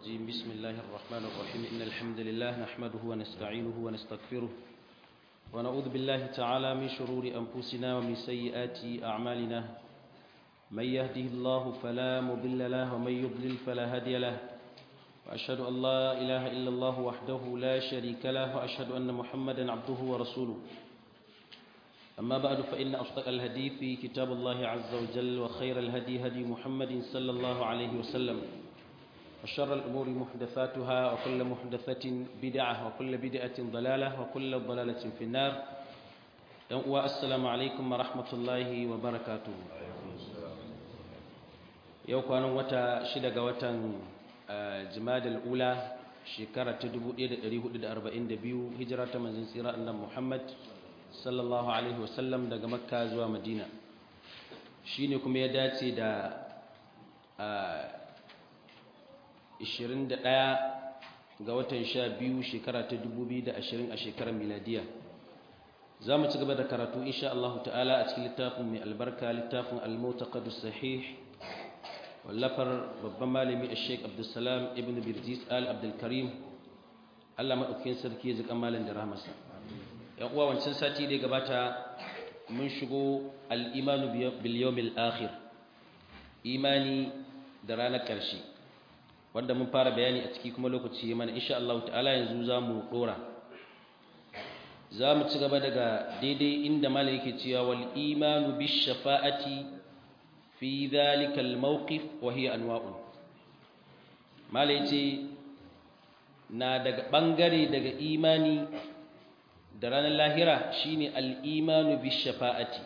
الرجيم بسم الله الرحمن الرحيم إن الحمد لله نحمده ونستعينه ونستغفره ونعوذ بالله تعالى من شرور أنفسنا ومن سيئات أعمالنا من يهده الله فلا مضل له ومن يضلل فلا هادي له وأشهد أن لا إله إلا الله وحده لا شريك له وأشهد أن محمدا عبده ورسوله أما بعد فإن أصدق الهدي في كتاب الله عز وجل وخير الهدي هدي محمد صلى الله عليه وسلم وشر الأمور محدثاتها وكل محدثة بدعة وكل بدعة ضلالة وكل ضلالة في النار والسلام عليكم ورحمة الله وبركاته yau kwanan wata shida ga watan jimadal ula shekara ta 1442 hijira ta manzon tsira annabi Muhammad sallallahu alaihi wasallam daga makka zuwa madina shine kuma ya dace da 21 ga watan 12 shekara ta 2020 a shekarar miladiya za mu ci gaba da karatu insha Allah ta'ala a cikin littafin mai albarka littafin al-mutaqaddis sahih wallafar babban malami Sheikh Abdulsalam ibn Birjis Al Abdul Karim Allah madaukakin sarki ya zika malam da rahmarsa yan uwa wancan sati da gabata mun shigo al-imanu bil yawmil akhir imani da ranar ƙarshe wanda mun fara bayani a ciki kuma lokaci mana insha Allah ta'ala yanzu zamu dora zamu ci gaba daga daidai inda malai yake cewa wal imanu bish shafa'ati fi dhalika al mawqif wa hiya anwa'un malai ce na daga bangare daga imani da ranar lahira shine al-imanu bi shafa'ati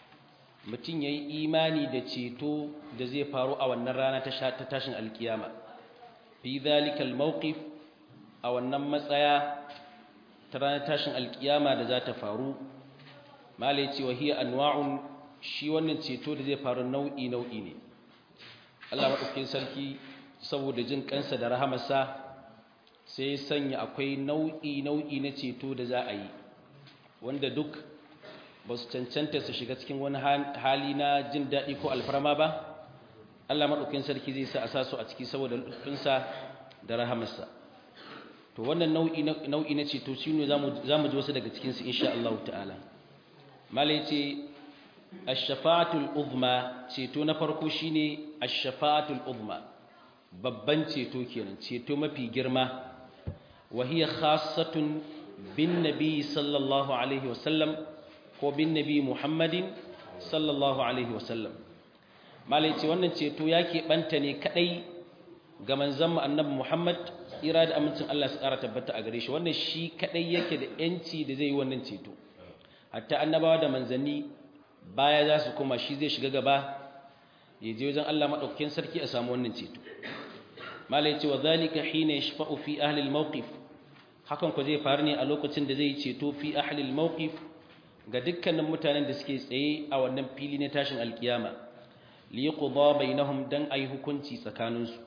mutum yayi imani da ceto da zai faru a wannan rana ta tashin alkiyama fi dhalika al-mawqif a wannan matsaya ta ranar tashin alkiyama da za ta faru malai ce wa hiya anwa'un shi wannan ceto da zai faru nau'i nau'i ne Allah madaukakin sarki saboda jin kansa da rahamarsa sai sanya akwai nau'i nau'i na ceto da za a yi wanda duk ba su cancanta su shiga cikin wani hali na jin daɗi ko alfarma ba Allah maɗaukin sarki zai sa a sa su a ciki saboda lufinsa da rahamarsa to wannan nau'i na ceto shi ne za mu ji wasu daga cikinsu insha Allah ta'ala malai ce ashafa'atul uzma ceto na farko shine ashafa'atul uzma babban ceto kenan ceto mafi girma wa hiya khassatun bin nabi sallallahu alaihi wasallam ko bin nabi muhammadin sallallahu alaihi wasallam malai ce wannan ceto ya keɓanta ne kaɗai ga manzon annabi muhammad tsira da amincin allah su ƙara tabbata a gare shi wannan shi kaɗai yake da yanci da zai yi wannan ceto hatta annabawa da manzanni baya za su koma shi zai shiga gaba ya je wajen allah maɗaukakin sarki a samu wannan ceto malai ce wa zalika hina yashfa'u fi ahli al-mawqif hakan ku zai faru ne a lokacin da zai ceto fi ahlil mawqif ga dukkanin mutanen da suke tsaye a wannan fili na tashin alkiyama li yuqda bainahum dan ayi hukunci tsakaninsu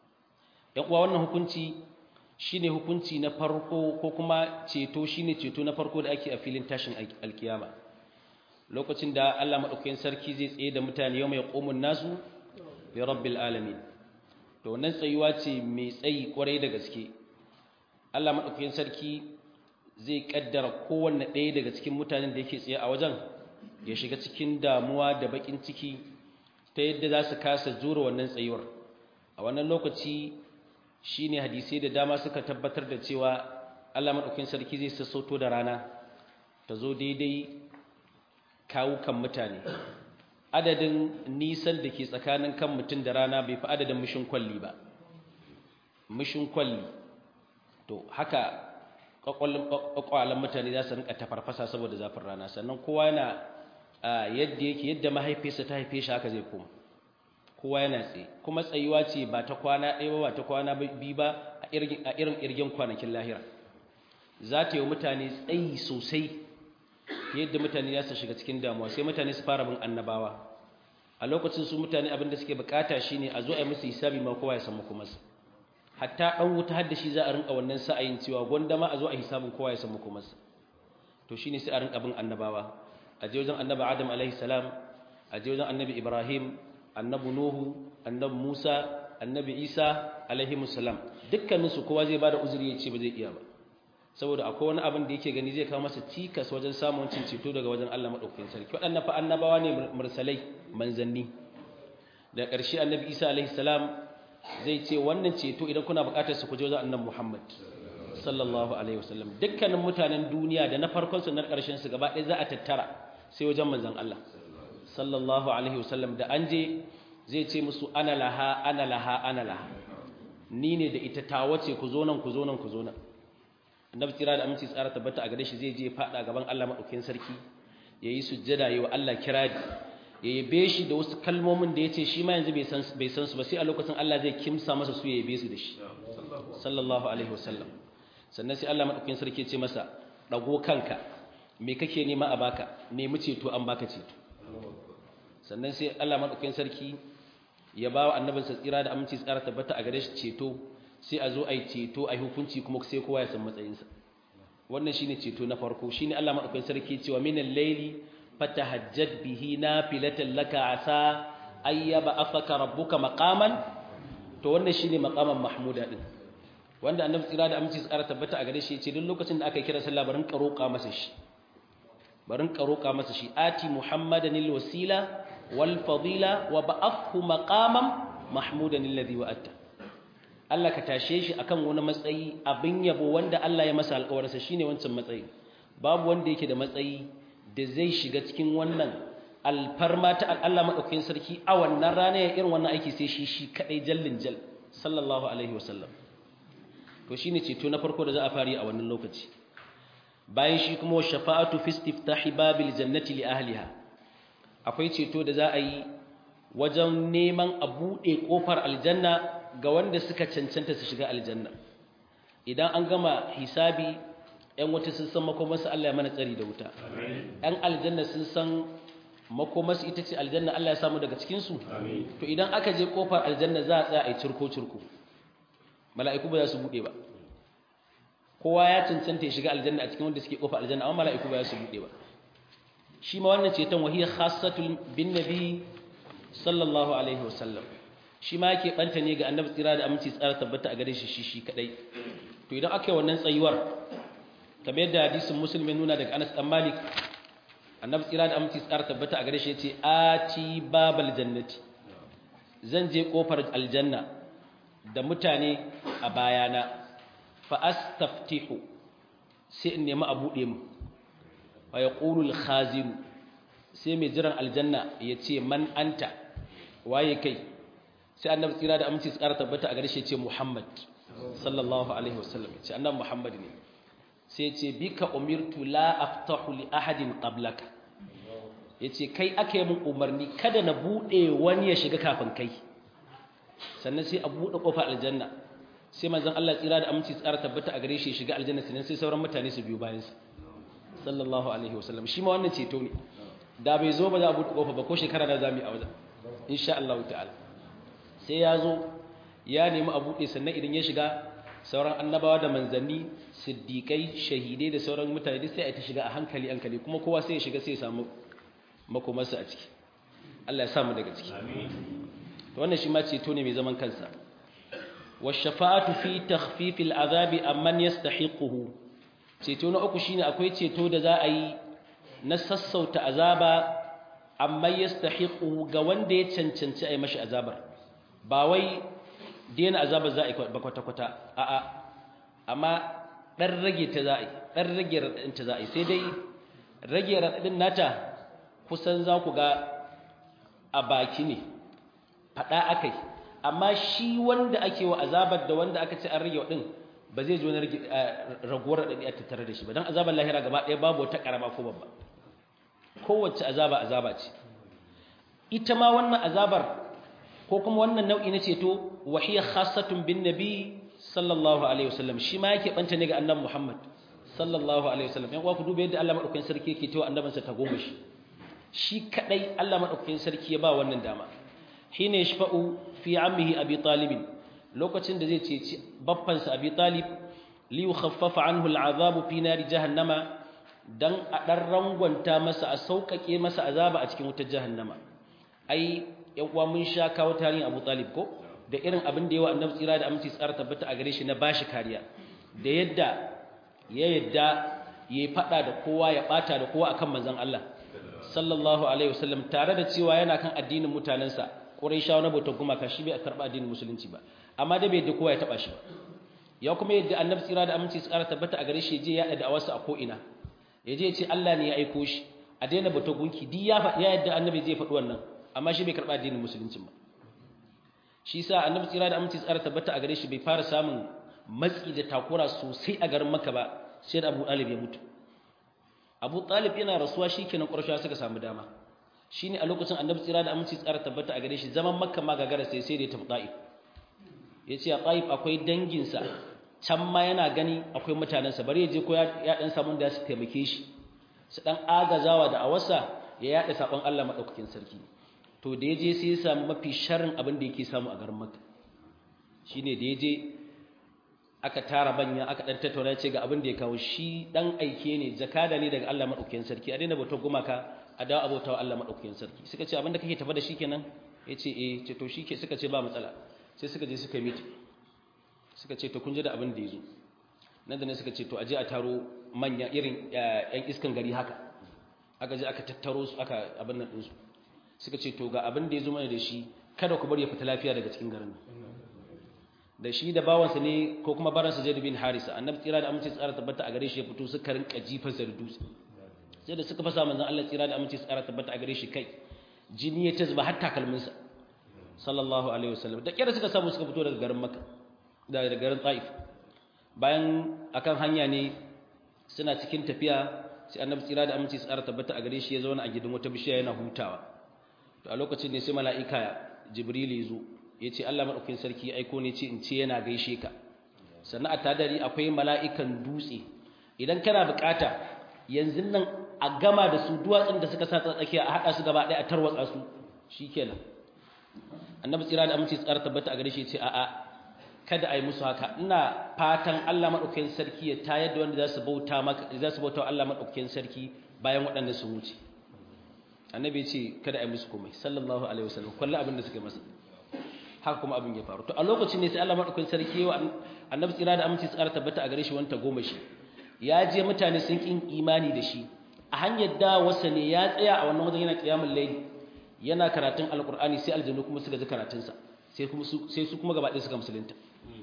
yan uwa wannan hukunci shine hukunci na farko ko kuma ceto shine ceto na farko da ake a filin tashin alkiyama lokacin da Allah madaukakin sarki zai tsaye da mutane yau mai qumun nasu bi rabbil alamin to wannan tsayuwa ce mai tsayi kwarai da gaske Allah maɗaukakin sarki zai ƙaddara kowanne ɗaya daga cikin mutanen da yake tsaye a wajen ya shiga cikin damuwa da baƙin ciki ta yadda za su kasa jura wannan tsayuwar a wannan lokaci shi ne hadisai da dama suka tabbatar da cewa Allah maɗaukakin sarki zai sassauto da rana ta zo daidai kawukan mutane adadin nisan da ke tsakanin kan mutum da rana bai fi adadin mishin kwalli ba mishin kwalli to haka kwakwalen mutane za su rinka tafarfasa saboda zafin rana sannan kowa yana yadda yake yadda mahaifinsa ta haife shi haka zai koma kowa yana tsaye kuma tsayuwa ce ba ta kwana ɗaya ba ta kwana biyu ba a irin irgen kwanakin lahira za ta yi mutane tsayi sosai yadda mutane za su shiga cikin damuwa sai mutane su fara bin annabawa a lokacin su mutane abin da suke bukata shine a zo a yi musu hisabi ma kowa ya san makomarsa hatta dan wuta har da shi za a rinka wannan sa'ayin cewa gwanda ma a zo a hisabin kowa ya san makomarsa to shine sai a rinka bin annabawa a je wajen annabi adam alaihi salam a je wajen annabi ibrahim annabi nuhu annabi musa annabi isa alaihi musallam dukkanin su kowa zai bada uzuri ya ce ba zai iya ba saboda akwai wani abin da yake gani zai kawo masa cikas wajen samun cin ceto daga wajen Allah madaukakin sarki waɗannan fa annabawa ne mursalai manzanni da ƙarshe annabi Isa alaihi salam zai ce wannan ceto idan kuna buƙatar su ku je wajen annabi Muhammad sallallahu alaihi wasallam dukkanin mutanen duniya da na farkon su na ƙarshen su gaba ɗaya za a tattara sai wajen manzon Allah sallallahu alaihi wasallam da an je zai ce musu ana laha ana laha ana laha ni ne da ita ta wace ku zo nan ku zo nan ku zo nan annabi tsira da aminci tsara tabbata a gare shi zai je fada gaban Allah madaukakin sarki yayi sujjada yayi wa Allah kirari yayi be shi da wasu kalmomin da yace shi ma yanzu bai san bai san su ba sai a lokacin Allah zai kimsa masa su yayi be su da shi sallallahu alaihi wasallam sannan sai Allah madaukakin sarki ya ce masa dago kanka me kake nema a baka nemi ceto an baka ceto sannan sai Allah madaukakin sarki ya bawa annabinsa tsira da aminci tsara tabbata a gare shi ceto sai a zo a yi ceto a yi hukunci kuma sai kowa ya san matsayinsa wannan shine ceto na farko shine Allah madaukakin sarki cewa minal layli fatahajjad bihi nafilatan laka asa ayyaba afaka rabbuka maqaman to wannan shine maqaman mahmuda din wanda annabi tsira da aminci tsara tabbata a gare shi yace duk lokacin da aka kira sallah barin karoka masa shi barin karoka masa shi ati muhammadanil wasila wal fadila wa ba'athu maqaman mahmudan alladhi wa'ata Allah ka tashe shi akan wani matsayi abin yabo wanda Allah ya masa alƙawarinsa shine wancan matsayi babu wanda yake da matsayi da zai shiga cikin wannan alfarma ta Allah madaukakin sarki a wannan rana ya irin wannan aiki sai shi shi kadai jallin jal sallallahu alaihi wasallam to shine ceto na farko da za a fari a wannan lokaci bayan shi kuma shafa'atu fi istiftahi babil jannati li ahliha akwai ceto da za a yi wajen neman a buɗe ƙofar aljanna ga wanda suka cancanta su shiga aljanna idan an gama hisabi ‘yan wata sun san makomarsu Allah ya mana tsari da wuta ‘yan aljanna sun san makomarsu ita ce aljanna Allah ya samu daga cikinsu to idan aka je ƙofar aljanna za a tsaya a yi cirko-cirko mala'iku ba za su buɗe ba kowa ya cancanta ya shiga aljanna a cikin wanda suke ƙofar aljanna amma mala'iku ba za su buɗe ba shi ma wannan ceton wahiyar khassatul bin nabi sallallahu alaihi wasallam shi ma yake banta ne ga annabi tsira da aminci tsara tabbata a gare shi shi shi kadai to idan aka yi wannan tsayuwar kamar yadda hadisin muslim ya nuna daga Anas dan Malik annabi tsira da aminci tsara tabbata a gare shi yace ati babal jannati zan je kofar aljanna da mutane a bayana fa astaftihu sai in nemi a bude mu fa yaqulu al-khazin sai mai jiran aljanna yace man anta waye kai sai annabi tsira da aminci tsara tabbata a gare shi ce Muhammad sallallahu alaihi wasallam ce annabi Muhammad ne sai ce bika umirtu la aftahu li ahadin qablaka yace kai aka yi mun umarni kada na bude wani ya shiga kafin kai sannan sai a bude kofar aljanna sai manzon Allah tsira da aminci tsara tabbata a gare shi ya shiga aljanna sannan sai sauran mutane su biyo bayan sa sallallahu alaihi wasallam shi ma wannan ceto ne da bai zo ba za a bude kofa ba ko shekara da zamu yi a wajen insha Allah ta'ala sai ya zo ya nemi a buɗe sannan idan ya shiga sauran annabawa da manzanni siddiƙai shahidai da sauran mutane duk sai a ta shiga a hankali hankali kuma kowa sai ya shiga sai ya samu makomarsa a ciki Allah ya samu daga ciki to wannan shi ma ceto ne mai zaman kansa washafa'atu fi takhfifil azabi amman yastahiquhu ceto na uku shine akwai ceto da za a yi na sassauta azaba amma yastahiquhu ga wanda ya cancanci a yi mashi azabar ba wai daina azabar za a yi ba kwata-kwata a'a amma ɗan rage ta za a yi ɗan rage raɗaɗin ta za a yi sai dai rage raɗaɗin nata kusan za ku ga a baki ne faɗa aka yi amma shi wanda ake wa azabar da wanda aka ce an rage waɗin ba zai ji wani raguwar raɗaɗi a tattare da shi ba don azabar lahira gaba ɗaya babu wata ƙarama ko babba kowace azaba azaba ce ita ma wannan azabar ko kuma wannan nau'i na ceto wahiya khassatun bin nabi sallallahu alaihi wasallam shi ma yake banta ne ga annabi Muhammad sallallahu alaihi wasallam yan uwa ku duba yadda Allah madaukakin sarki yake tawa annabinsa ta goma shi shi kadai Allah madaukakin sarki ya ba wannan dama hina yashfa'u fi ammihi abi talib lokacin da zai ceci baffansa abi talib li yukhaffafa anhu al'azabu fi nari jahannama dan a dan rangwanta masa a sauƙaƙe masa azaba a cikin wutar jahannama ai yan uwa mun sha kawo tarihin Abu Talib ko da irin abin da yawa annabi tsira da aminci tsara tabbata a gare shi na bashi kariya da yadda ya yadda ya fada da kowa ya bata da kowa akan manzon Allah sallallahu alaihi wasallam tare da cewa yana kan addinin mutanensa Qurayshawa na bautar gumaka shi bai karba addinin musulunci ba amma da bai yadda kowa ya taba shi ba ya kuma yadda annabi tsira da aminci tsara tabbata a gare shi je ya da wasu a ko ina ya je ya ce Allah ne ya aiko shi a daina bautar gunki duk ya yadda annabi zai faɗi wannan amma shi bai karba addinin musulunci ba shi sa annabi tsira da aminci tsara tabbata a gare shi bai fara samun matsi da takura sosai a garin Makka ba sai da Abu Talib ya mutu Abu Talib yana rasuwa shikenan Qurayshawa suka samu dama shine a lokacin annabi tsira da aminci tsara tabbata a gare shi zaman Makka ma gagara sai sai da ya tafi Taif yace a Taif akwai danginsa can ma yana gani akwai mutanensa bari ya je ko ya dan samu da su taimake shi su dan agazawa da awasa ya yada sabon Allah madaukakin sarki to da ya je sai ya samu mafi sharrin abin da yake samu a garin Makka shine da ya je aka tara banya aka dan tattauna ce ga abin da ya kawo shi dan aike ne zakada ne daga Allah madaukakin sarki a daina bautar gumaka a dawo abautawa Allah madaukakin sarki suka ce abin da kake tafa da shi kenan yace eh ce to shike suka ce ba matsala sai suka je suka meet suka ce to kun ji da abin da yazo nan da ne suka ce to aje a taro manya irin yan iskan gari haka aka je aka tattaro su aka abin nan din su suka ce to ga abin da yazo mana da shi kada ku bari ya fita lafiya daga cikin garin da shi da bawansa ne ko kuma baransa Zaid bin Harisa annabi tsira da aminci tsara tabbata a gare shi ya fito suka rinka jifarsa da dutse sai da suka fasa manzon Allah tsira da aminci tsara tabbata a gare shi kai jini ya tazba har takalminsa sallallahu alaihi wasallam da kira suka samu suka fito daga garin Makka daga garin Taif bayan akan hanya ne suna cikin tafiya sai annabi tsira da aminci tsara tabbata a gare shi ya zauna a gidan wata bishiya yana hutawa to a lokacin ne sai mala'ika Jibril ya zo ya ce Allah maɗaukin sarki aiko ne ce in ce yana gaishe ka sannan a tadari akwai mala'ikan dutse idan kana bukata yanzu nan a gama da su duwatsun da suka sa tsakiya a haɗa su gaba ɗaya a tarwatsa su shi kenan annabi tsira da amince tsara tabbata a gare shi ce a'a kada a yi musu haka ina fatan Allah maɗaukin sarki ya tayar da wanda za su bauta maka za su bauta Allah maɗaukin sarki bayan waɗanda su wuce annabi ya ce kada a yi musu komai sallallahu alaihi wasallam kullu abin da suka yi masa haka kuma abin ya faru to a lokacin ne sai Allah madaukakin sarki wa annabi tsira da aminci tsara tabbata a gare shi wanta goma shi ya je mutane sun kin imani da shi a hanyar da wasa ne ya tsaya a wannan wajen yana kiyamul layl yana karatun alqur'ani sai aljannu kuma suka ji karatun sa sai kuma su sai su kuma gaba ɗaya suka musulunta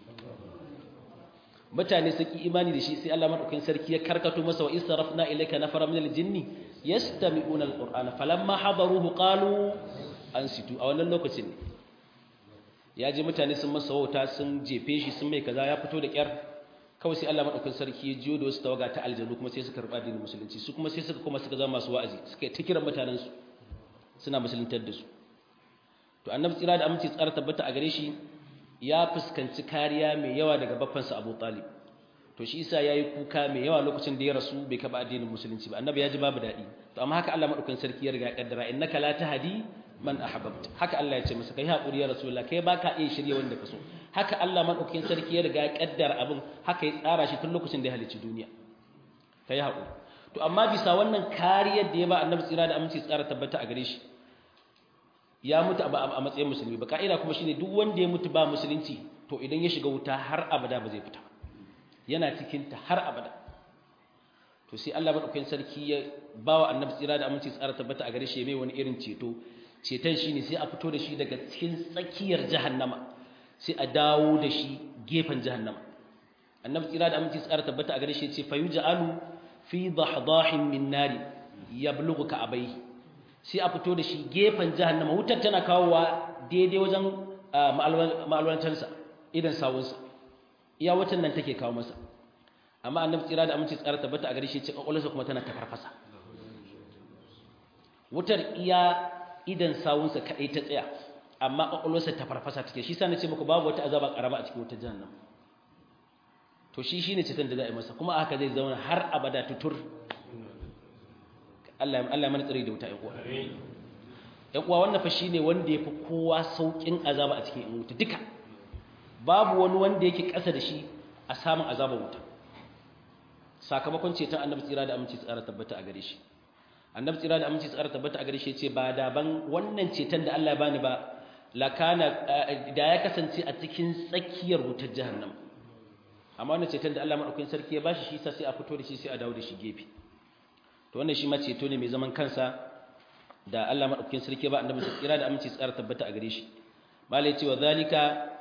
mutane sun ki imani da shi sai Allah madaukakin sarki ya karkato masa wa israfna ilayka nafara min aljinni yastami'una alqur'ana falamma hadaruhu qalu ansitu a wannan lokacin ne ya je mutane sun masa wauta sun jefe shi sun mai kaza ya fito da kyar kawai sai Allah madaukakin sarki ya jiyo da wasu tawaga ta aljanu kuma sai suka karba dinin musulunci su kuma sai suka kuma suka zama masu wa'azi suka ta kiran mutanen su suna musuluntar da su to annabi tsira da aminci tsara tabbata a gare shi ya fuskanci kariya mai yawa daga babbansa Abu Talib to shi yasa yayi kuka mai yawa lokacin da ya rasu bai kaba addinin musulunci ba annabi ya ji babu dadi to amma haka Allah madaukakin sarki ya riga ya kaddara innaka la tahdi man ahbabta haka Allah ya ce masa kai hakuri ya rasulullah kai baka iya shirye wanda kaso haka Allah madaukakin sarki ya riga ya kaddara abin haka ya tsara shi tun lokacin da ya halicci duniya kai hakuri to amma bisa wannan kariyar da ya ba annabi tsira da aminci tsara tabbata a gare shi ya mutu a matsayin musulmi ba ka'ida kuma shine duk wanda ya mutu ba musulunci to idan ya shiga wuta har abada ba zai fita yana cikin ta har abada to sai Allah madaukakin sarki ya bawa annabi tsira da aminci tsara tabbata a gare shi mai wani irin ceto ceton shi ne sai a fito da shi daga cikin tsakiyar jahannama sai a dawo da shi gefen jahannama annabi tsira da aminci tsara tabbata a gare shi ce fayu ja'alu fi dahdahin min nari yablughu ka abai sai a fito da shi gefen jahannama wutar tana kawowa daidai wajen ma'alwantansa idan sawunsa iya wutan nan take kawo masa amma annabi tsira da aminci tsara tabbata a gare shi ce kwakwalwarsa kuma tana ta farfasa wutar iya idan sawunsa kaɗai ta tsaya amma ƙwaƙwalwarsa ta farfasa take shi sani ce muku babu wata azaba ƙarama a cikin wata jahannam to shi shine cikin da za a yi masa kuma haka zai zauna har abada tutur Allah Allah mana tsare da wuta ya kuwa ya kuwa wannan fa shine wanda yafi kowa saukin azaba a cikin wuta duka babu wani wanda yake ƙasa da shi a samun azabar wuta sakamakon ceton annabi tsira da aminci tsara tabbata a gare shi annabi tsira da aminci tsara tabbata a gare shi ce ba da ban wannan ceton da Allah ya bani ba lakana da ya kasance a cikin tsakiyar wutar jahannama amma wannan ceton da Allah madaukakin sarki ya bashi shi sa sai a fito da shi sai a dawo da shi gefe to wannan shi ma ceto ne mai zaman kansa da Allah madaukakin sarki ba annabi tsira da aminci tsara tabbata a gare shi malai cewa zalika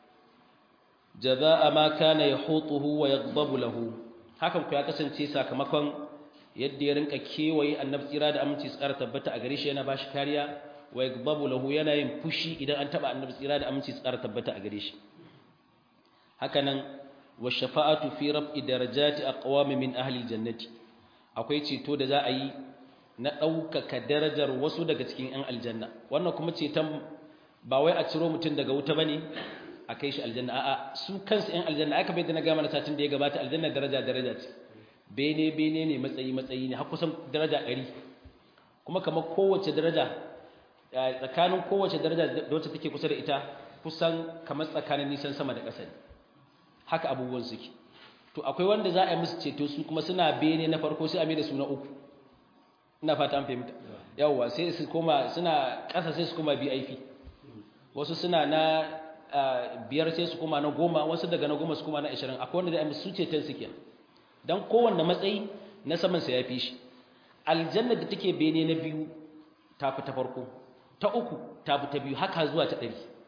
jazaa ma kana yahutuhu wa yaghdabu lahu hakan ku ya kasance sakamakon yadda ya rinka kewaye annabi tsira da aminci tsara tabbata a gare shi yana bashi kariya wa yaghdabu lahu yana yin fushi idan an taba annabi tsira da aminci tsara tabbata a gare shi hakanan wa shafa'atu fi raf'i darajati aqwami min ahli aljannati akwai ceto da za a yi na ɗaukaka darajar wasu daga cikin 'yan aljanna wannan kuma ceton ba wai a ciro mutum daga wuta ba ne a kai shi aljanna a'a su kansu 'yan aljanna aka bai da na gama na satin da ya gabata aljanna daraja daraja ce bene bene ne matsayi matsayi ne har kusan daraja ɗari kuma kamar kowace daraja tsakanin kowace daraja da wacce take kusa da ita kusan kamar tsakanin nisan sama da ƙasa ne haka abubuwan suke to akwai wanda za a yi musu ceto su kuma suna bene na farko sai a mai da su na uku ina fata an fahimta yawwa sai su koma suna ƙasa sai su koma BIP wasu suna na biyar sai su koma na goma wasu daga na goma su koma na ashirin akwai wanda da su ceton su kenan don kowanne matsayi na saman sa ya fi shi aljanna da take bene na biyu ta fi ta farko ta uku ta fi ta biyu haka zuwa ta ɗari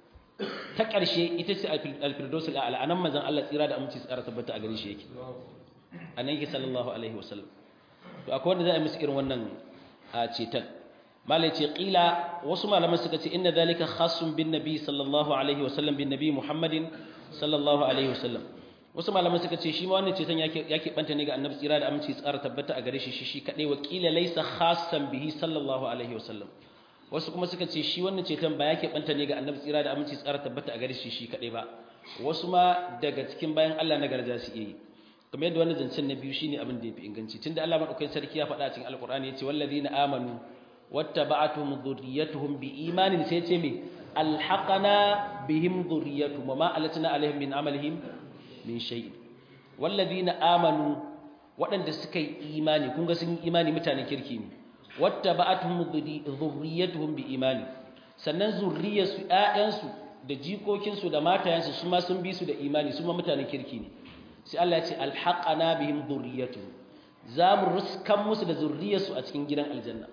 ta ƙarshe ita ce alfirdausul a'la anan manzon Allah tsira da aminci tsara tabbata a gare shi yake anan yake sallallahu alaihi wasallam to akwai wanda za a musu irin wannan a cetan malai ce qila wasu malaman suka ce inna zalika khassun bin nabi sallallahu alaihi wasallam bin nabi muhammadin sallallahu alaihi wasallam wasu malaman suka ce shi ma wannan cetan yake yake banta ne ga annabi tsira da aminci tsara tabbata a gare shi shi shi kadai wa qila laysa khassan bihi sallallahu alaihi wasallam wasu kuma suka ce shi wannan ceton ba yake banta ne ga annabi tsira da aminci tsara tabbata a gare shi shi kadai ba wasu ma daga cikin bayan Allah na garza su yi kamar yadda wannan zancen na biyu shine abin da yafi inganci tunda Allah madaukakin sarki ya faɗa a cikin alqur'ani yace wallazina amanu wattaba'atuhum dhurriyyatuhum biimanin sai yace me alhaqana bihim dhurriyyatuhum wama alatna alaihim min amalihim min shay wallazina amanu waɗanda suka yi imani kun ga sun yi imani mutanen kirki ne wattaba'atuhum dhurriyyatuhum biimani sannan zurriyarsu ƴaƴansu da jikokinsu da matayensu su ma sun bi su da imani su ma mutanen kirki ne sai Allah ya ce alhaqana bihim dhurriyyatuhum za mu ruskan musu da zurriyarsu a cikin gidan aljanna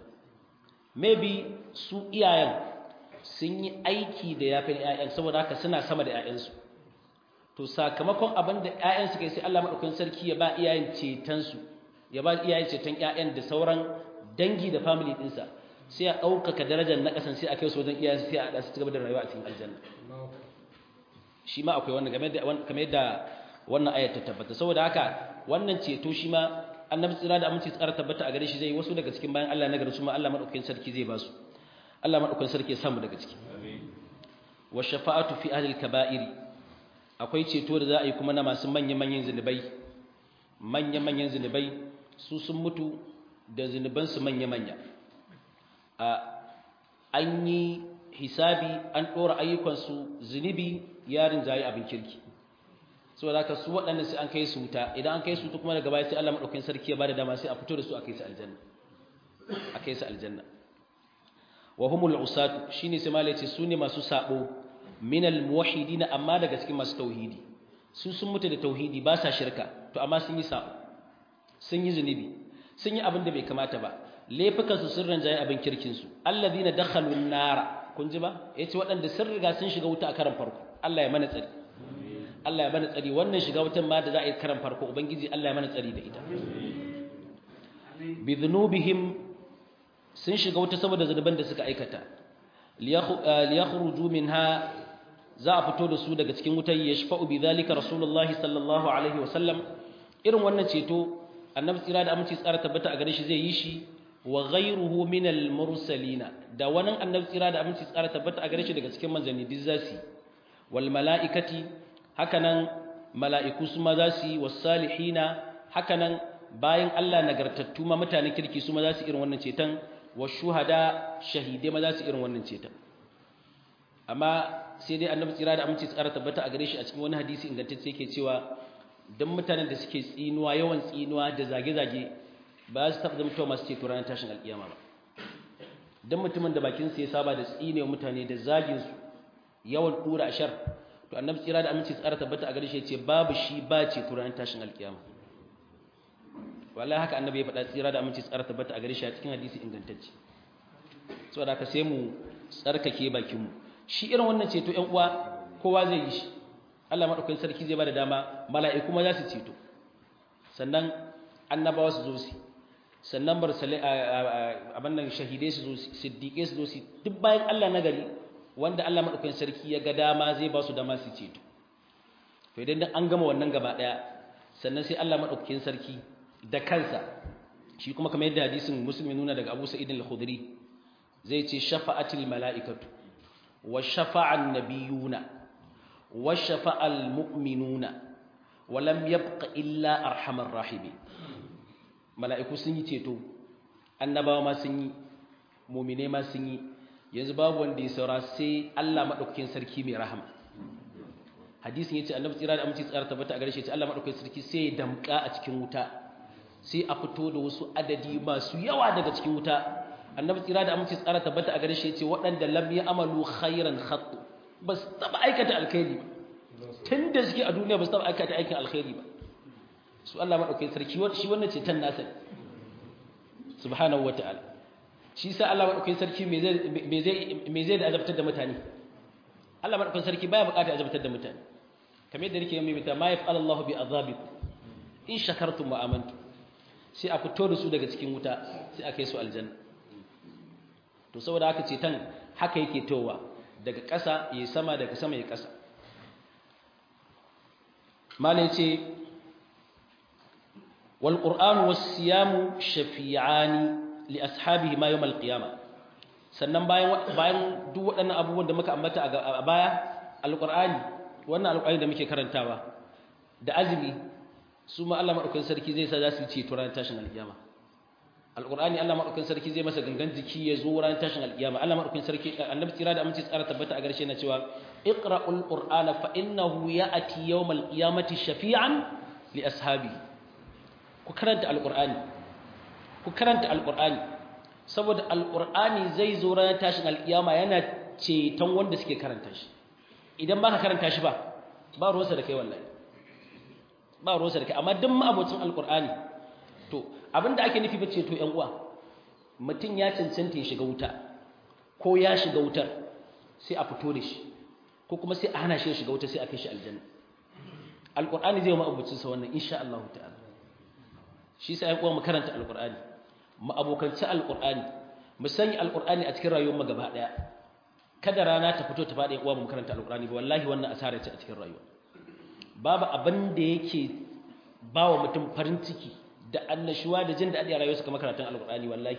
maybe su iyayen sun yi aiki da yafin ƴaƴan saboda haka suna sama da ƴaƴansu to sakamakon abin da ƴaƴan suka yi sai Allah madaukakin sarki ya ba iyayen ceton su ya ba iyayen ceton ƴaƴan da sauran dangi da family ɗinsa sai a ɗaukaka darajar na ƙasan sai a kai su wajen iyayen sai a haɗa su gaba da rayuwa a cikin aljanna shi ma akwai wannan game da kamar yadda wannan ayat ta tabbata saboda haka wannan ceto shi ma annabi tsira da aminci tsara tabbata a gare shi zai wasu daga cikin bayan Allah na gari su ma Allah madaukakin sarki zai ba su Allah madaukakin sarki ya samu daga ciki wa shafa'atu fi ahli al-kaba'iri akwai ceto da za a yi kuma na masu manyan manyan zinubai manyan manyan zinubai su sun mutu da zinuban su manya manya a an yi hisabi an dora ayyukan su zinubi yarin jayi abin kirki saboda haka su waɗanda sai an kai su wuta idan an kai su kuma daga baya sai Allah madaukakin sarki ya bada dama sai a fito da su a kai su aljanna a kai su aljanna wa humul usatu shine sai malai ce sune masu sabo minal muwahhidin amma daga cikin masu tauhidi su sun mutu da tauhidi ba sa shirka to amma sun yi sabo sun yi zunubi sun yi abin da bai kamata ba laifukan su sun ranjaye abin kirkin su alladhina dakhalun nar kun ji ba yace waɗanda sun riga sun shiga wuta a karan farko Allah ya mana tsari Allah ya mana tsari wannan shiga wutan ma da za a yi karan farko ubangiji Allah ya mana tsari da ita bi dhunubihim sun shiga wuta saboda zunuban da suka aikata liyakhruju minha za a fito da su daga cikin wutar yashfa'u bi zalika rasulullah sallallahu alaihi wasallam irin wannan ceto annabi tsira da aminci tsara tabbata a gare shi zai yi shi wa ghayruhu min al mursalina da wannan annabi tsira da aminci tsara tabbata a gare shi daga cikin manzanni duk zasi wal mala'ikati hakanan mala'iku su ma za su yi was salihina hakanan bayan Allah nagartattu ma mutanen kirki su ma za su irin wannan ceton wa shuhada shahidai ma za su irin wannan ceton amma sai dai annabi tsira da aminci tsara tabbata a gare shi a cikin wani hadisi ingantacce yake cewa dan mutanen da suke tsinuwa yawan tsinuwa da zage-zage ba su taɓa zama masu ceto ranar tashin alƙiyama ba dan mutumin da bakin sa ya saba da tsinewa mutane da zagin su yawan dura ashar to annabi tsira da aminci tsara tabbata a gare shi yace babu shi ba ce turan tashin alkiyama wallahi haka annabi ya faɗa tsira da aminci tsara tabbata a gare shi a cikin hadisi ingantacce saboda ka sai mu tsarkake bakin mu shi irin wannan ceto ƴan uwa kowa zai yi shi Allah madaukakin sarki zai bada dama mala'iku ma za su ceto sannan annabawa su zo su sannan barsalai abin nan shahidai su zo siddiƙai su zo su duk bayan Allah na gari wanda Allah madaukakin sarki ya ga dama zai ba su dama su ceto to idan an gama wannan gaba daya sannan sai Allah madaukakin sarki da kansa shi kuma kamar yadda hadisin muslim ya nuna daga Abu Sa'id al-Khudri zai ce shafa'atil mala'ikatu wa shafa'an nabiyuna wa shafa'al mu'minuna wa lam yabqa illa arhamar rahimin mala'iku sun yi ceto annabawa ma sun yi mu'mine ma sun yi yanzu babu wanda ya saura sai Allah madaukakin sarki mai rahama hadisin yace annabi tsira da aminci tsara tabbata a gare shi yace Allah madaukakin sarki sai ya damka a cikin wuta sai a fito da wasu adadi masu yawa daga cikin wuta annabi tsira da aminci tsara tabbata a gare shi yace waɗanda lam amalu khairan khattu bas taba aikata alkhairi ba tunda suke a duniya bas taba aikata aikin alkhairi ba su Allah madaukakin sarki shi wannan ce tan nasa subhanahu wataala shi sa Allah madaukakin sarki me zai me zai me zai da azabtar da mutane Allah madaukakin sarki baya buƙatar azabtar da mutane kamar yadda nake mai mita ma yaf'al Allah bi azabikum in shakartum wa amantum sai a fito da su daga cikin wuta sai a kai su aljanna to saboda haka ce tan haka yake towa daga ƙasa yayi sama daga sama yayi ƙasa malai ce wal qur'anu was siyamu shafi'ani li ashabihi ma yawm al qiyamah sannan bayan bayan duk waɗannan abubuwan da muka ambata a baya alqur'ani wannan alqur'ani da muke karantawa da azumi su ma Allah madaukakin sarki zai sa za su ce to ran tashin alkiyama alqur'ani Allah madaukakin sarki zai masa gangan jiki ya zo ran tashin alkiyama Allah madaukakin sarki annabi tsira da aminci tsara tabbata a garshe na cewa iqra'ul qur'ana fa innahu ya'ti yawmal qiyamati shafi'an li ashabi ku karanta alqur'ani ku karanta alqur'ani saboda alqur'ani zai zo ran tashin alkiyama yana ceton wanda suke karanta shi idan baka karanta shi ba ba ruwansa da kai wallahi ba ruwansa da kai amma duk ma'abocin alkur'ani to abinda ake nufi bace to ƴan uwa mutum ya cancanta ya shiga wuta ko ya shiga wutar sai a fito da shi ko kuma sai a hana shi ya shiga wuta sai a kai shi aljanna alkur'ani zai ma'abocin sa wannan insha Allah ta'ala shi sai ƴan uwa mu karanta alkur'ani mu abokanci alkur'ani mu sanya alkur'ani a cikin rayuwar mu gaba daya kada rana ta fito ta faɗi uwa mu karanta alkur'ani ba wallahi wannan asara ce a cikin rayuwa babu abin da yake ba wa mutum farin ciki da annashuwa da jin daɗi a rayuwarsa kamar karatun alƙur'ani wallahi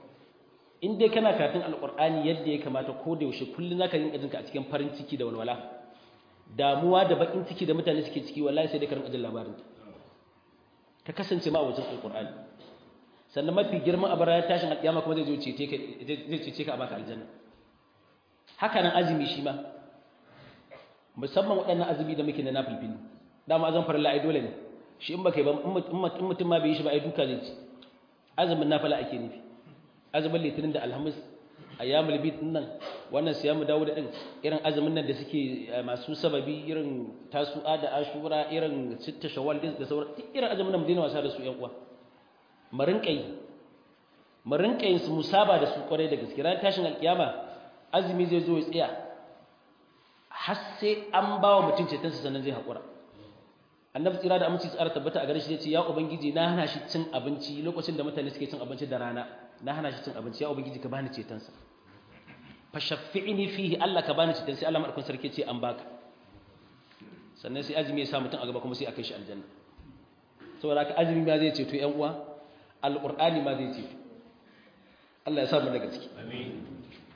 in dai kana karatun alƙur'ani yadda ya kamata ko da yaushe kullum zaka rinka jinka a cikin farin ciki da walwala damuwa da bakin ciki da mutane suke ciki wallahi sai dai ka rinka jin labarin ka kasance ma a wajen alƙur'ani sannan mafi girman abu ranar tashin alƙiyama kuma zai zo cece ka zai cece ka a baka aljanna haka nan azumi shi ma musamman waɗannan azumi da muke na nafilfili dama azan farilla ai dole ne shi in baka yi ba in mutum ma bai yi shi ba ai duka zai ci azumin nafila ake nufi azumin litinin da alhamis ayyamul bid nan wannan siyamu dawo da din irin azumin nan da suke masu sababi irin tasu'a da ashura irin sitta shawwal da sauran duk irin azumin nan mu daina wasa da su yan uwa mu rinka yi mu rinka yin su musaba da su kwarai da gaske ran tashin alkiyama azumi zai zo ya tsaya har sai an ba wa mutum cetonsa sannan zai haƙura annabi tsira da aminci tsara tabbata a gare shi ce ya ubangiji na hana shi cin abinci lokacin da mutane suke cin abinci da rana na hana shi cin abinci ya ubangiji ka bani cetonsa fa shaffi'ni fihi Allah ka bani ceton sai Allah madaukakin sarki ce an baka sannan sai azumi ya sa mutum a gaba kuma sai a kai shi aljanna saboda haka azumi ma zai ceto ƴan uwa alqur'ani ma zai ceto Allah ya sa mu daga ciki amin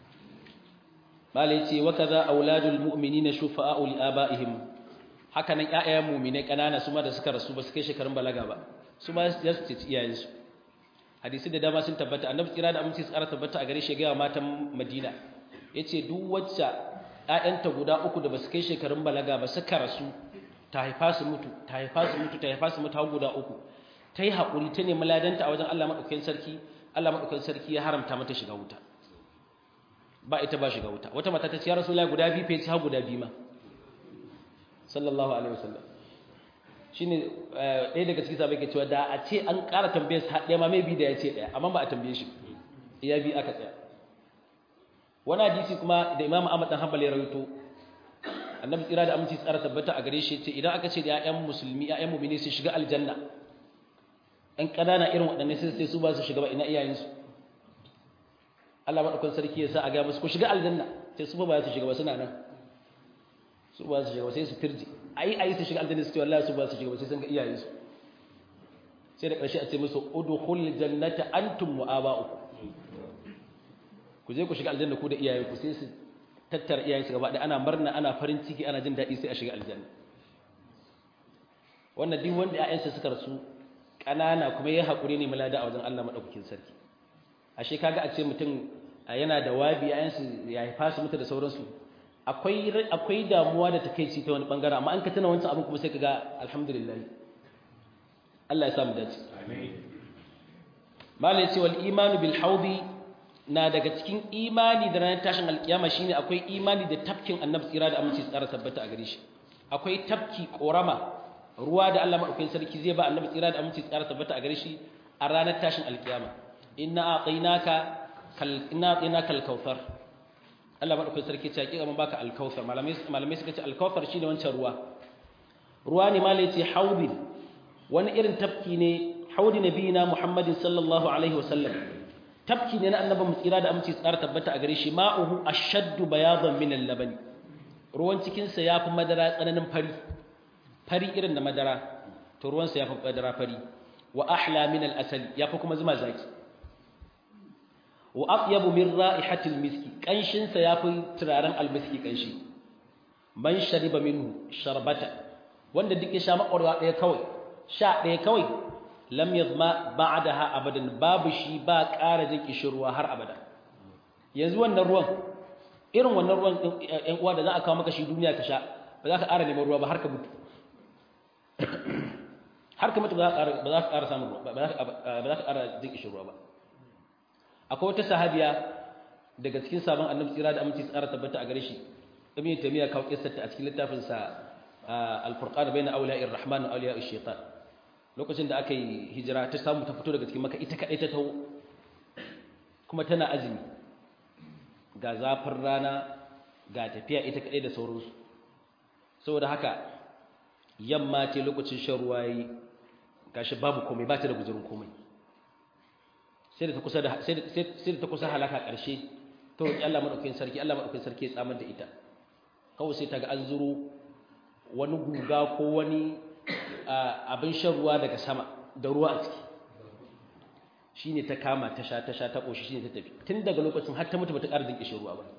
Malai ce wa kaza auladul mu'minina shufa'u li aba'ihim haka nan ƴaƴayen mu'minai kanana su ma da suka rasu ba su kai shekarun balaga ba su ma ya su ce iyayen su hadisi da dama sun tabbata annabi tsira da aminci tsara tabbata a gare shi ga matan Madina yace duk wacce ƴaƴanta guda uku da ba su kai shekarun balaga ba suka rasu ta haifa su mutu ta haifa su mutu ta haifa su mutu har guda uku ta yi haƙuri ta nemi ladanta a wajen Allah madaukakin sarki Allah madaukakin sarki ya haramta mata shiga wuta ba ita ba shiga wuta wata mata ta ce ya rasulullahi guda biyu fa har guda biyu ma sallallahu alaihi wasallam shine ɗaya daga cikin sahabbai ke cewa da a ce an ƙara tambayar sa ɗaya ma mai bi da ya ce ɗaya amma ba a tambaye shi iya bi aka tsaya wani hadisi kuma da imamu ahmad dan hanbali ya rawaito annabi tsira da aminci tsara tabbata a gare shi ce idan aka ce da ƴaƴan musulmi ƴaƴan mu'mini su shiga aljanna ɗan ƙanana irin waɗannan sai sai su ba su shiga ba ina iyayensu Allah madaukakin sarki ya sa a ga musu ku shiga aljanna sai su ba su shiga ba suna nan su ba su shiga ba sai su firji ai ai su shiga aljanna su ce wallahi su ba su shiga ba sai sun ga iyayensu sai da ƙarshe a ce musu udkhul jannata antum wa aba'ukum ku je ku shiga aljanna ku da iyayenku sai su tattara iyayensu gaba ɗaya ana murna ana farin ciki ana jin daɗi sai a shiga aljanna wannan duk wanda ƴaƴansa suka rasu ƙanana kuma ya haƙuri ne mulada a wajen Allah madaukakin sarki ashe kaga a ce mutum yana da wabi ƴaƴansu ya haifa su mutu da sauransu akwai akwai damuwa da takeici ta wani bangare amma an ka tuna wancan abin kuma sai kaga alhamdulillah Allah ya sa mu dace amin malai ce wal imanu bil haudi na daga cikin imani da ranar tashin alkiyama shine akwai imani da tafkin annabi tsira da aminci tsara tabbata a gare shi akwai tafki korama ruwa da Allah madaukakin sarki zai ba annabi tsira da aminci tsara tabbata a gare shi a ranar tashin alkiyama inna aqainaka kal inna aqainaka al-kautsar Allah madaukakin sarki ya ce mun baka al-kautsar malamai malamai suka ce al-kautsar shine wancan ruwa ruwa ne malai ce haudi wani irin tafki ne haudi nabiyina muhammadin sallallahu alaihi wasallam tafki ne na annabi mu tsira da aminci tsara tabbata a gare shi ma'uhu ashaddu bayadan min al-labani ruwan cikin sa yafi madara tsananin fari fari irin da madara to ruwan sa yafi madara fari wa ahla min al-asal yafi kuma zuma zaki wa atyabu min ra'ihati al-miski kanshin sa yafi turaren al-miski kanshi man shariba minhu sharbata wanda duk ya sha makwarwa daya kawai sha daya kawai lam yazma ba'daha abadan babu shi ba ƙara jin kishirwa har abada yanzu wannan ruwan irin wannan ruwan ɗan uwa da za a kawo maka shi duniya ka sha ba za ka ƙara neman ruwa ba har ka mutu har ka mutu ba za ka ƙara samun ruwa ba za ka ƙara jin kishirwa ba akwai wata sahabiya daga cikin sabon annabi tsira da aminci tsara tabbata a gare shi ibn taymiya kawo kissarta a cikin littafin sa al-furqan bayna awliya'ir rahman wa awliya'ish shaitan lokacin da aka yi hijira ta samu ta fito daga cikin maka ita kaɗai ta taho kuma tana azumi ga zafin rana ga tafiya ita kaɗai da sauransu saboda haka yamma ce lokacin shan ruwa yi gashi babu komai ba ta da guzurin komai sai da ta kusa halaka ƙarshe ta roƙi Allah maɗaukakin sarki Allah maɗaukakin sarki ya tsamar da ita kawai sai ta ga an zuro wani guga ko wani abin shan ruwa daga sama da ruwa a ciki shi ne ta kama ta sha ta sha ta ƙoshi shi ne ta tafi tun daga lokacin har ta mutu ba ta ƙara dinƙishin ruwa ba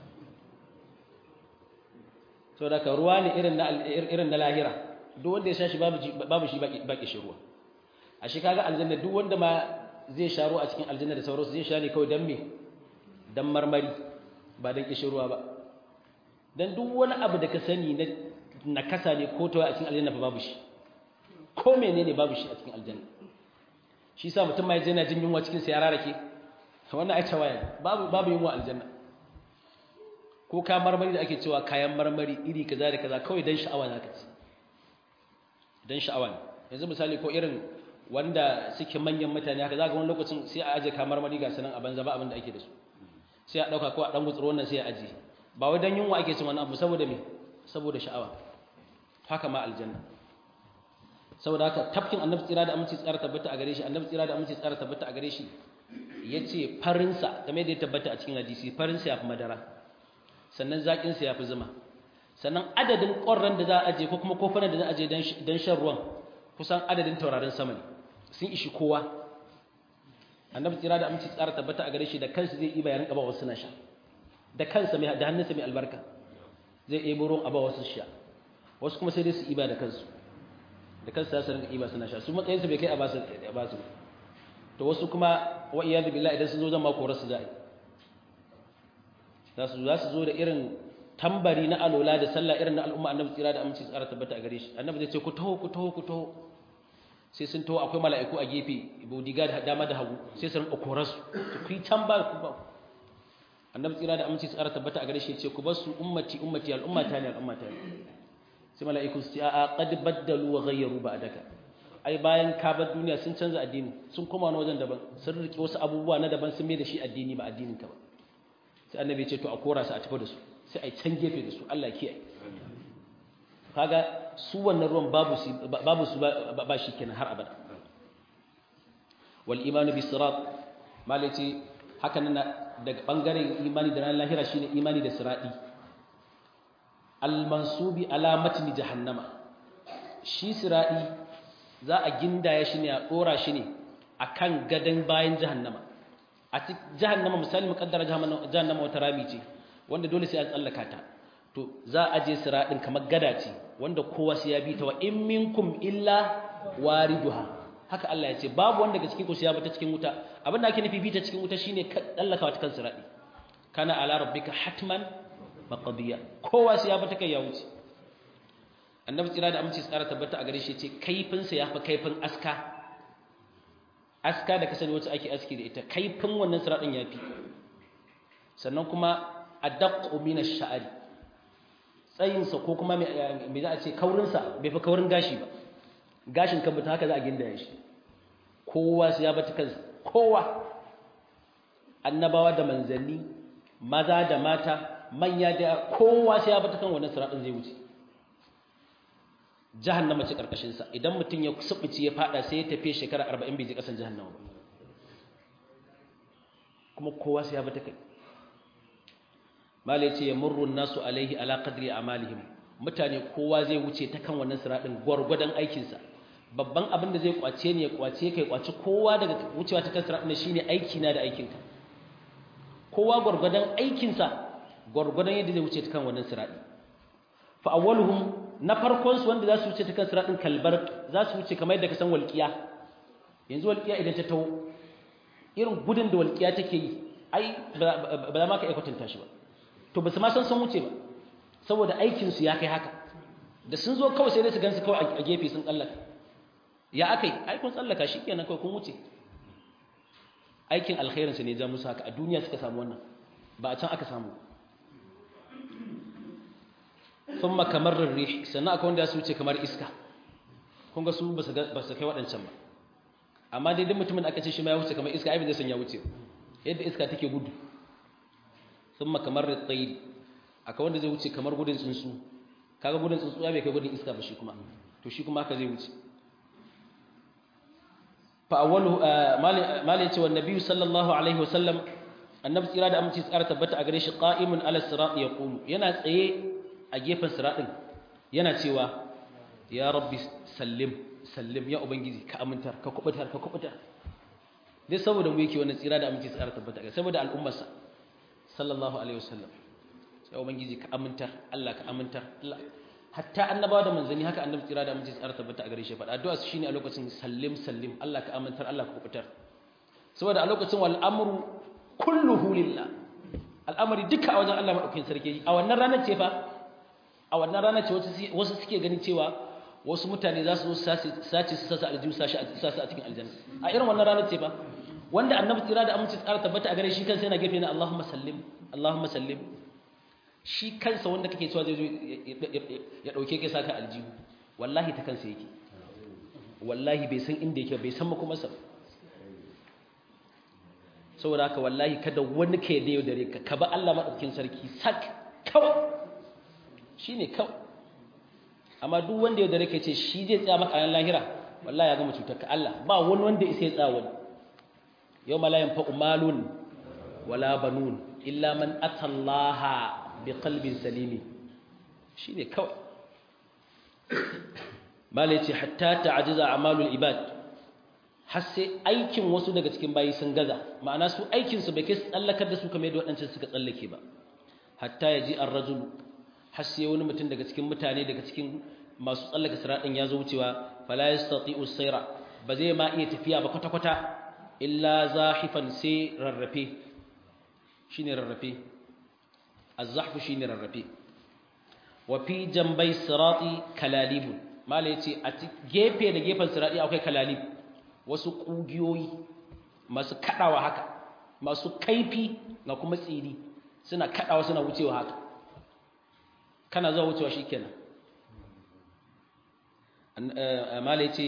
sau da ka ruwa ne irin na lahira duk wanda ya sha shi babu shi ba ƙishin ruwa a shi kaga aljanna duk wanda ma zai sha ruwa a cikin aljanna da sauransu zai sha ne kawai don me don marmari ba don ƙishin ruwa ba don duk wani abu da ka sani na kasa ne ko tawa a cikin aljanna fa babu shi ko menene babu shi a cikin aljanna shi sa mutum mai yana jin yunwa cikin sa ya rarake wannan ai tawaya babu babu yunwa aljanna ko ka marmari da ake cewa kayan marmari iri kaza da kaza kawai dan sha'awa zaka ci dan sha'awa ne yanzu misali ko irin wanda suke manyan mutane haka zaka wani lokacin sai a aje ka marmari ga sanan a banza ba abin da ake da su sai a dauka ko a dan gutsuro wannan sai a aje ba wai dan yunwa ake cin wani abu saboda me saboda sha'awa haka ma aljanna saboda haka tafkin annabi tsira da aminci tsara tabbata a gare shi annabi tsira da aminci tsara tabbata a gare shi yace farinsa game da ya tabbata a cikin hadisi farinsa yafi madara sannan zakin sa yafi zuma sannan adadin ƙorran da za a aje ko kuma kofunan da za a aje dan shan ruwan kusan adadin taurarin sama ne sun ishi kowa annabi tsira da aminci tsara tabbata a gare shi da kansa zai iba ya rinka ba wasu na sha da kansa mai da hannunsa mai albarka zai ebo ruwan a ba wasu sha wasu kuma sai dai su iba da kansu da kansu za su rinka iba suna sha su matsayinsu bai kai a basu ba su to wasu kuma wa iyadu billahi idan sun zo zama korar su za'i za su za su zo da irin tambari na alola da sallah irin na al'umma annabi tsira da aminci tsara tabbata a gare shi annabi zai ce ku taho ku taho ku taho sai sun taho akwai mala'iku a gefe bodyguard dama da hagu sai su rinka korar su ku yi can ba ku ba annabi tsira da aminci tsara tabbata a gare shi ce ku bar su ummati ummati al'ummata ne al'ummata ne sai mala'iku su ce a qad baddalu wa ghayyaru ba'daka ai bayan ka bar duniya sun canza addini sun koma wani wajen daban sun rike wasu abubuwa na daban sun mai da shi addini ba addinin ka ba sai annabi ya ce to a kora su a tafi da su sai a can gefe da su Allah ya kiyaye kaga su wannan ruwan babu su babu su ba shi kenan har abada wal imanu bis sirat malaci haka nan daga bangaren imani da ran lahira shine imani da sirati al mansubi ala matni jahannama shi sirati za a gindaya shi ne a dora shi ne akan gadan bayan jahannama a cikin jahannama misali mukaddara jahannama wata rami ce wanda dole sai an tsallaka ta to za a je siraɗin kamar gada ce wanda kowa sai ya bi ta wa in minkum illa wariduha haka Allah ya ce babu wanda daga cikin ku sai ya bata cikin wuta abin da ake nufi bi ta cikin wuta shine tsallakawa ta kan siraɗi kana ala rabbika hatman maqdiya kowa sai ya bata kai ya wuce annabi tsira da amince tsara tabbata a gare shi ce kaifin sa yafi kaifin aska aska da kasance wacce ake aski da ita kaifin wannan siraɗin yafi sannan kuma adaqqu min ash-sha'ri tsayinsa ko kuma me za a ce kaurinsa bai fi kaurin gashi ba gashin kan mutum haka za a gindaya shi kowa su ya bata kansa kowa annabawa da manzanni maza da mata manya da kowa su ya bata kan wannan siratin zai wuce jahannama ce karkashinsa idan mutum ya subuci ya fada sai ya tafi shekara 40 bai je kasan jahannama ba kuma kowa su ya bata kai malai ce ya murrun nasu alaihi ala qadri amalihim mutane kowa zai wuce ta kan wannan siradin gwargwadon aikinsa babban abin da zai kwace ne ya kwace kai kwace kowa daga wucewa ta kan siradin shine aiki na da aikinka kowa gwargwadon aikinsa gwargwadon yadda zai wuce ta kan wannan siradi fa awwaluhum na farkon su wanda za su wuce ta kan siradin kalbar za su wuce kamar yadda ka san walqiya yanzu walqiya idan ta taho irin gudun da walqiya take yi ai ba za ma ka iya kwatanta shi ba to ba su ma san sun wuce ba saboda aikinsu ya kai haka da sun zo kawai sai dai su gansu kawai a gefe sun tsallaka ya aka yi aikun tsallaka shi kenan kawai kun wuce aikin alkhairinsu ne ja musu haka a duniya suka samu wannan ba a can aka samu sun makamar rarri sannan akwai wanda su wuce kamar iska kun ga su ba su kai waɗancan ba amma dai duk mutumin da aka ce shi ma ya wuce kamar iska ai ba zai san ya wuce yadda iska take gudu thumma kamar ritayr akwai wanda zai wuce kamar gudun tsuntsu kaga gudun tsuntsu ya bai kai gudun iska ba shi kuma to shi kuma haka zai wuce fa awwalu mali yace wan nabiyyu sallallahu alaihi wasallam annabi tsira da aminci tsara tabbata a gare shi qa'imun ala sirat yaqulu yana tsaye a gefen siratin yana cewa ya rabbi sallim sallim ya ubangiji ka amintar ka kubutar ka kubutar dai saboda mu yake wannan tsira da aminci tsara tabbata a gare saboda al'ummarsa sallallahu alaihi wasallam sai ubangiji ka amintar Allah ka amintar Allah hatta annabawa da manzanni haka annabi tsira da aminci tsara tabbata a gare shi faɗa addu'a su shine a lokacin sallim sallim Allah ka amintar Allah ka kubutar saboda a lokacin wal amru kulluhu lillah al'amari duka a wajen Allah madaukakin sarki a wannan ranar ce fa a wannan ranar ce wasu suke ganin cewa wasu mutane za su sace su sasa aljihu sashi a cikin aljanna a irin wannan ranar ce fa wanda annabi tsira da aminci tsara tabbata a gare shi kansa yana gefe na Allahumma sallim Allahumma sallim shi kansa wanda kake cewa zai zo ya dauke kai saka aljihu wallahi ta kansa yake wallahi bai san inda yake bai san makomarsa ba saboda haka wallahi kada wani ka yadda yau dare ka ka ba Allah madaukakin sarki sak kawai shine kawai amma duk wanda yau dare ka ce shi zai tsaya maka a lahira wallahi ya gama cutar ka Allah ba wani wanda isa ya tsaya wani yau ma la yanfa'u malun wala banun illa man atallaha bi qalbin salimi shine kawai malai ce hatta ta'jiza a'malul ibad har sai aikin wasu daga cikin bayi sun gaza ma'ana su aikin su bai kai tsallakar da su kamar yadda waɗancan suka tsallake ba hatta yaji ar-rajul har sai wani mutum daga cikin mutane daga cikin masu tsallaka siradin ya zo wucewa fala yastati'u sayra ba zai ma iya tafiya ba kwata kwata illa zahifan sai rarrafe shine rarrafe az-zahfu shine rarrafe wa fi jambai sirati kalalib mala yace a gefe da gefen sirati akwai kalalib wasu kugiyoyi masu kadawa haka masu kaifi ga kuma tsiri suna kaɗawa suna wucewa haka kana zuwa wucewa shi kenan mala ce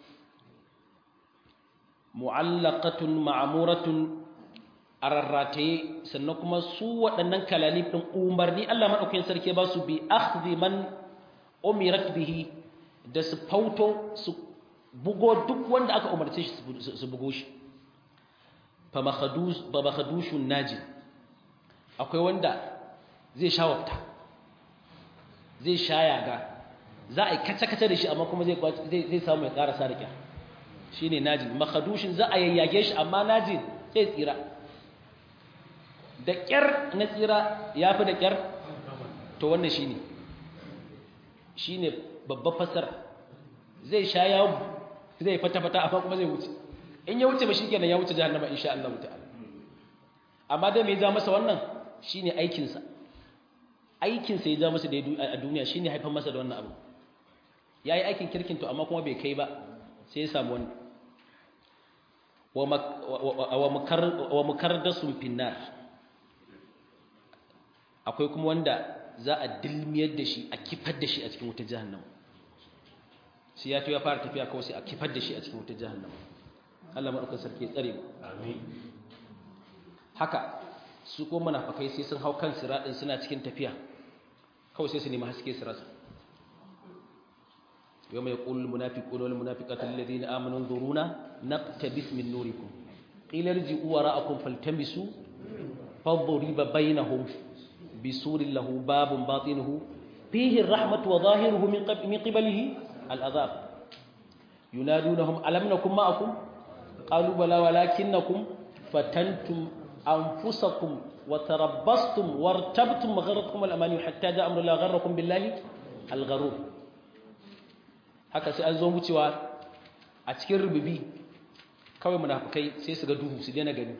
mu'allaqatun ma'amuratun a rarrataye sannan kuma su waɗannan kalalif ɗin umarni Allah maɗaukakin sarki ba su bi akhdhi man umirat bihi da su fauto su bugo duk wanda aka umarce shi su bugo shi fa makhadushun naji akwai wanda zai sha wafta zai sha yaga za a yi kace-kace da shi amma kuma zai samu ya karasa da kyar shi ne najin makhadushin za a yayyage shi amma najin sai tsira da kyar na tsira ya fi da kyar to wannan shi ne shi ne babban fasar zai sha yawon zai fata-fata amma kuma zai wuce in ya wuce ba shi kenan ya wuce jihannama insha Allah ta'ala amma dai mai ja masa wannan shi ne aikinsa aikinsa ya ja masa da a duniya shi ne haifar masa da wannan abu ya yi aikin kirkin to amma kuma bai kai ba sai ya samu wani wa mukardasun finnar akwai kuma wanda za a dilmiyar da shi a kifar da shi a cikin wutar jahannama sai ya ya fara tafiya kawai sai a kifar da shi a cikin wutar jahannama Allah maɗaukar sarki ya tsare mu haka su ko munafakai sai sun hau kan siraɗin suna cikin tafiya kawai sai su nemi haske su rasa يوم يقول المنافقون والمنافقات الذين آمنوا انظرونا نقتبس من نوركم قيل ارجعوا وراءكم فالتمسوا فضرب بينهم بسور له باب باطنه فيه الرحمة وظاهره من قبله العذاب ينادونهم ألم نكن معكم قالوا بلى ولكنكم فتنتم أنفسكم وتربصتم وارتبتم وغرتكم الأماني حتى جاء أمر الله غركم بالله الغرور haka sai an zo wucewa a cikin rububi kawai munafukai sai su ga duhu su daina gani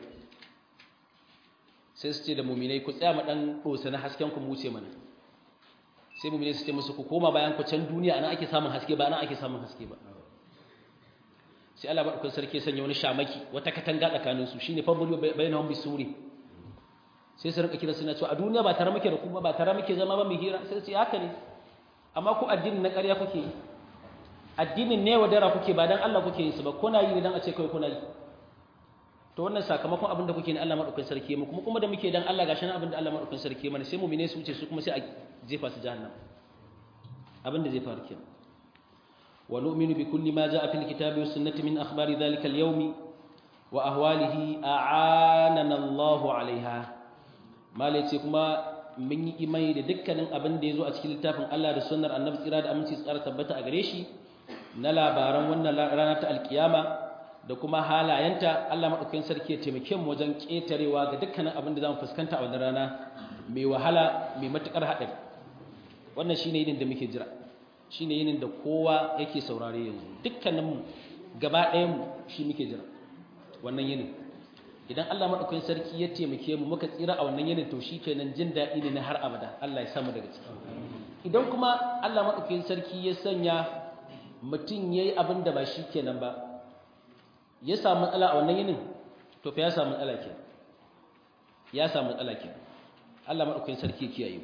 sai su ce da muminai ku tsaya maɗan ɗosa na hasken ku wuce mana sai muminai su ce musu ku koma bayan ku can duniya ana ake samun haske ba ana ake samun haske ba sai Allah baɗaukar sarki sanya wani shamaki wata katanga tsakanin su shine fadlu bainahum bisuri sai su rinka kira suna cewa a duniya ba tare muke da kuma ba tare muke zama ba mu hira sai su ce haka ne amma ku addini na ƙarya kuke yi addinin ne wadara kuke ba dan Allah kuke yin su ba kuna yi dan a ce kai kuna yi to wannan sakamakon abin da kuke ne Allah madaukakin sarki mu kuma kuma da muke dan Allah gashi nan abin da Allah madaukakin sarki mana sai mu'mine su wuce su kuma sai a jefa su jahannam abin da zai faru kenan wa nu'minu bi kulli ma jaa fil kitabi was sunnati min akhbari dhalika al yawm wa ahwalihi a'anana Allah 'alayha malace kuma mun yi imani da dukkanin abin da yazo a cikin littafin Allah da sunnar annabi tsira da aminci tsara tabbata a gare shi na labaran wannan rana ta alkiyama da kuma halayenta Allah maɗaukakin sarki ya taimake mu wajen ƙetarewa ga dukkanin abin da za mu fuskanta a wannan rana mai wahala mai matuƙar haɗari wannan shine yinin da muke jira shine yinin da kowa yake saurare yanzu dukkanin mu gaba ɗayan mu shi muke jira wannan yinin idan Allah maɗaukakin sarki ya taimake mu muka tsira a wannan yinin to shikenan jin daɗi ne na har abada Allah ya samu daga ciki idan kuma Allah maɗaukakin sarki ya sanya mutum ya yi abin da ba shi kenan ba ya samu matsala a wannan yinin to fa ya samu matsala ke ya samu matsala ke Allah maɗaukakin sarki kiyaye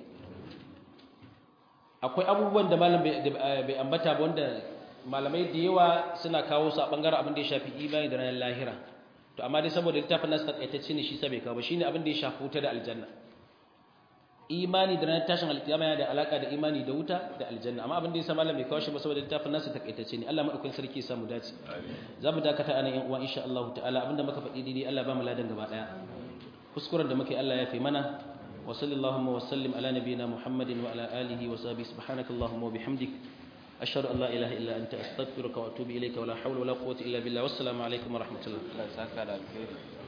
akwai abubuwan da malam bai ambata ba wanda malamai da yawa suna kawo su a ɓangaren abin da ya shafi imani da ranar lahira to amma dai saboda littafin nasu takaitacce ne shi sa bai kawo ba shine abin da ya shafi wuta da aljanna imani da ranar tashin alkiyama yana da alaka da imani da wuta da aljanna amma abin da yasa malam bai kawo shi ba saboda littafin nasu takaitacce ne Allah madaukakin sarki ya samu dace za mu dakata anan yan uwa insha Allah ta'ala abinda muka faɗi daidai Allah ba mu ladan gaba daya kuskuren da muke Allah ya fi mana wa sallallahu wa sallim ala nabiyyina Muhammadin wa ala alihi wa sahbihi subhanakallahumma wa bihamdik ashhadu an la ilaha illa anta astaghfiruka wa atubu ilayka wa la hawla wa la quwwata illa billah wassalamu alaikum wa rahmatullah Allah saka da alheri